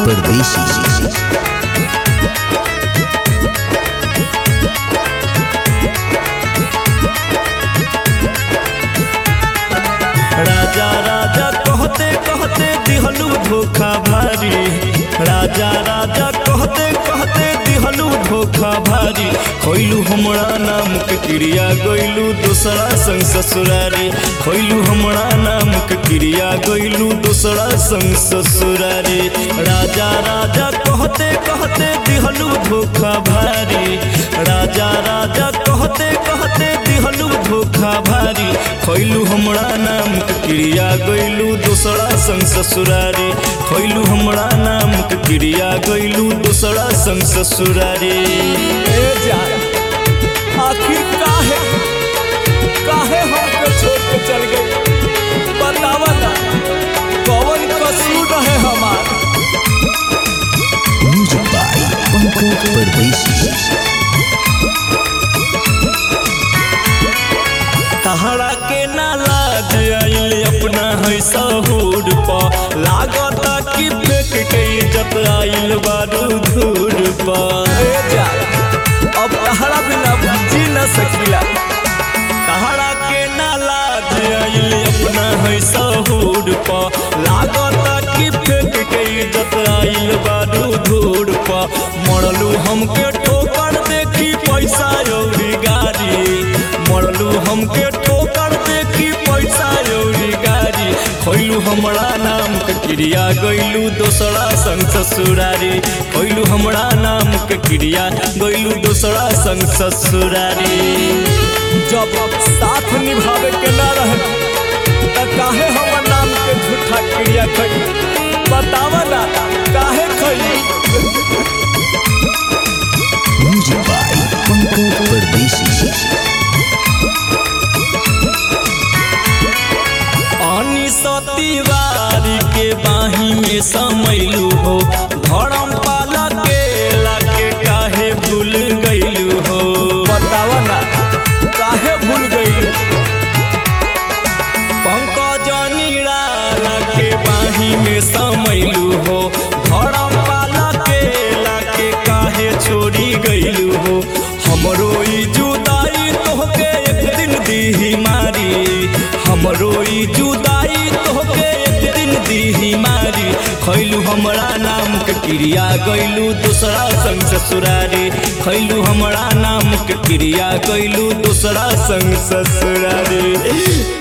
परदेसी राजा राजा कहते कहते दिहलू धोखा भारी राजा राजा कहते कहते दिहलू धोखा भारी खोइलू हमरा नाम के क्रिया गइलू दूसरा संग ससुरारी खोइलू हमरा नाम के क्रिया गइलू दूसरा संग ससुरारी राजा राजा कहते कहते दिहलू धोखा भारी राजा राजा कहते कहते दिहलू धोखा भारी खोइलू हमरा नाम के क्रिया गइलू दूसरा संग ससुरारी खोइलू हमरा नाम के क्रिया गइलू दूसरा संग ससुरारी ए जान आखिर काहे काहे हमके छोड़ के चल गई बतावा ना कौन कसूर रहे हमार म्यूजिक बाय पंकज परदेसी तहरा के ना लाज आइल अपना है सहूर प लागता कि फेंक के इज्जत आइल बारू धूर प ए जान अब तहरा बिना जी न सकीला तहरा के ना लाज आइल अपना है सहूर प लागता कि फेंक के इज्जत आइल बारू धूर प मरलू हमके ठोकर देखी पैसा औरी गाड़ी मरलू हमके ठोकर देखी पैसा औरी गाड़ी खोइलू हमरा नाम के क्रिया गइलू दोसरा संग ससुरारी खोइलू हमरा नाम के क्रिया गइलू दोसरा संग ससुरारी जब साथ निभावे के ना रहे त काहे हमर नाम के झूठा क्रिया खई बतावा ना काहे खई म्यूजिक बाय पंकज परदेसी पानी सतीवारी के बाही में समैलू हो धर्म पाला के लाके काहे भूल गइलू हो बतावा ना काहे भूल गई पंकज निराला के बाही में समैलू हो धर्म पाला के लाके काहे छोड़ी गइलू हो हमरो ई जुदाई तोहके एक दिन दीही मारी हमरो ई जुदाई तोहके एक दिन दीही मारी खैलू हमरा नाम के क्रिया गइलू दूसरा संग ससुरारी खैलू हमरा नाम के क्रिया गइलू दूसरा संग ससुरारी